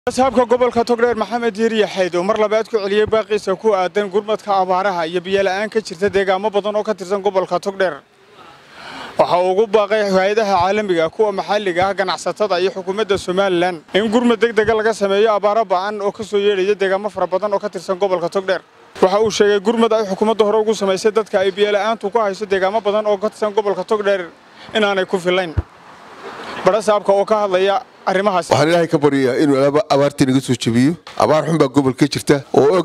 asxaabka gobolka togdheer maxamed yiiriya xayd oo mar labaad ku celiyey baaqiisa ku aadan gurmadka abaaraha iyo biyola'aan ka jirta deegaamo badan oo ka tirsan gobolka togdheer waxa uu ugu baaqay hay-adaha caalamiga kuwa maxalliga ah ganacsatada iyo xukuumadda somalilan in gurmad deg dega laga sameeyo abaaro ba'an oo ka soo yeedhaya deegaamo fara badan oo ka tirsan gobolka togdheer waxa uu sheegay gurmad ay xukuumadda hore ugu samaysay dadka ay biyola'aantu ku hayso deegaamo badan oo ka tirsan gobolka togdheer inaanay ku filayn badhasaabka oo ka hadlaya arrimahaas waxaan ilaahay ka baryayaa inuu abaartii naga soo jebiyo abaar xun baa gobolka jirta oo og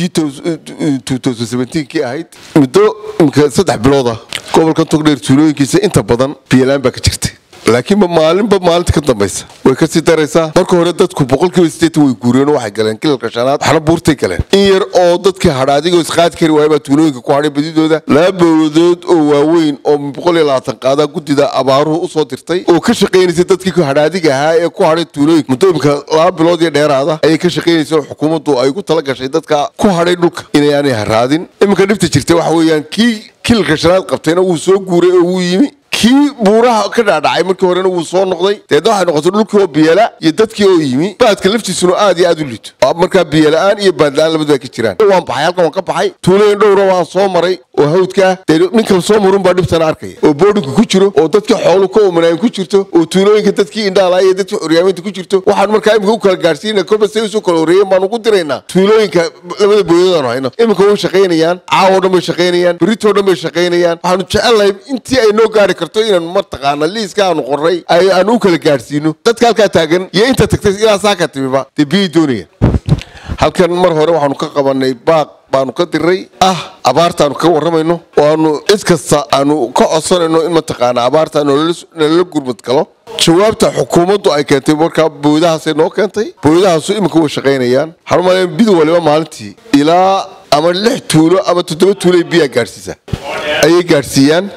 kii ahayd muddo imika saddex bilooda gobolka togdheer tuulooyinkiisa inta badan biyalaan baa ka jirta laakiinba maalinba maalinta ka dambaysa way kasii daraysaa marka hore dadku boqolkiiba sideetan way guureen oo waxay galeen kilalka shanaad waxna buurtay galeen in yar oo dadkii hadha adigoo isqaadi kari waaya baa tuulooyinka ku hadhay badidooda laba bowladood oo waaweyn oo boqol iyo labaatan qaadaa guddida abaaruhu usoo dirtay oo ka shaqaynaysa dadkii hadhaadiga ahaa ee ku hadhay tuulooyinka muddo imika laba bilood iyo dheeraada ayay ka shaqaynaysa oo xukuumaddu ay ugu tala gashay dadka ku hadhay dhulka inaanay haraadin iminka dhibta jirta waxa weeyaan kii kilalka shanaad qabtayna wuu soo guuray oo wuu yimi kii buuraha ka dhaadhacay markii horena wuu soo noqday deedna waxay noqotay dhulkii oo biyala iyo dadkii oo yimi baadka laftiisuna aad iyo aad u liito markaa biyala-aan iyo baadla-aan labadu ka jiraan waan baxay halkan waan ka baxay tuulooyin dhowra waan soo maray oo hawdka ah dee ninkan soo marun baa dhibtana arkaya oo boodhinka ku jiro oo dadkii xoolu ka omanaayin ku jirto oo tuulooyinka dadkii indhaala iyo dadkii curyaaminta ku jirto waxaan markaa imika u kala gaadhsiina kolba say usoo kala horreeyeen baan ugu diraynaa tuulooyinka labada booyadaanu hayno imika way shaqaynayaan caawo dhan bay shaqaynayaan berritoo dhan bay shaqaynayaan waxaanu jecelnahay intii ay noo gaari karto inaan mataqaana liiska aanu qorray aan u kala gaadhsiino dadka halkaa taagan iyo inta tagtay ilaa saaka timiba dee biyay doonayaan halkan mar hore waxaanu ka qabanay baaq baanu ka diray ah abaartaanu ka warramayno oo aanu cid kasta aanu ka codsanayno in mataqaana abaarta nalala gurmad galo jawaabta xukuumaddu ay keentay markaa booyadahaasay noo keentay booyadahaasu iminka way shaqaynayaan waxaan umaleya bid waliba maalintii ilaa ama lix tuulo ama toddoba tuulo ay biyaa gaadhsiisa ayay gaadhsiiyaan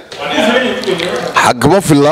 xagma filla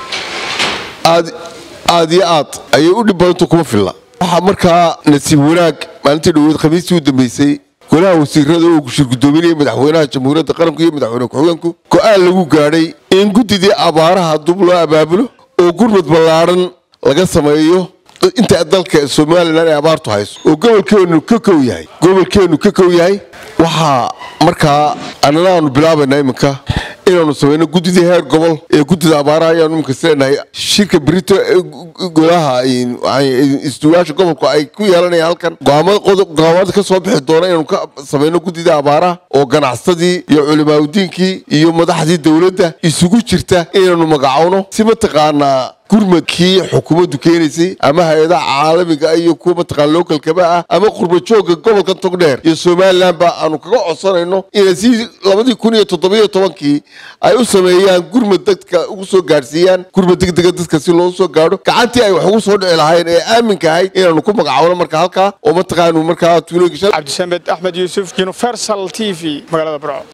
aad aad iyo aad ayay u dhib badanta kuma filla waxaa markaa nasiib wanaag maalintii dhaweed khamiistii u dambeysay golaha wasiirada oo shir guddoominaya madaxweynaha jamhuuriyadda qaranku iyo madaxweyne ku-xigeenku go-aan lagu gaadhay in guddidii abaaraha dub loo abaabulo oo gurmad ballaadhan laga sameeyo inta dalka somalilan ay abaartu hayso oo gobolkeenu ka kow yahay gobolkeenu ka kow yahay waxaa markaa annana aanu bilaabaynaa iminka inaanu samayno guddidii heer gobol ee guddida abaaraha ayaanu iminka sileenahay shirka berito golaha istuwaasha gobolku ay ku yeelanayaan halkan go'aamada ka soo bixi doona inaanu ka samayno guddidii abaaraha oo ganacsadii iyo culimaadudiinkii iyo madaxdii dowladda isugu jirta inaanu magacowno si mataqaanaa gurmadkii xukuumaddu keenaysay ama hay-adaha caalamiga iyo kuwa mataqaana localkaba ah ama qurbajooga gobolka togdheer iyo somalilan ba aanu kaga codsanayno inay si labadii kun iyo toddobiyo tobankii ay u sameeyaan gurmad dadka ugu soo gaadhsiiyaan gurmad degdega dadka si loogu soo gaadho gacantii ay wax ugu soo dhici lahayn ee aaminka ahayd inaanu ku magacowno marka halkaa oo mataqaanu markaa tuulooyinka cabdisamed axmed yuusuf universal t v magaalada burco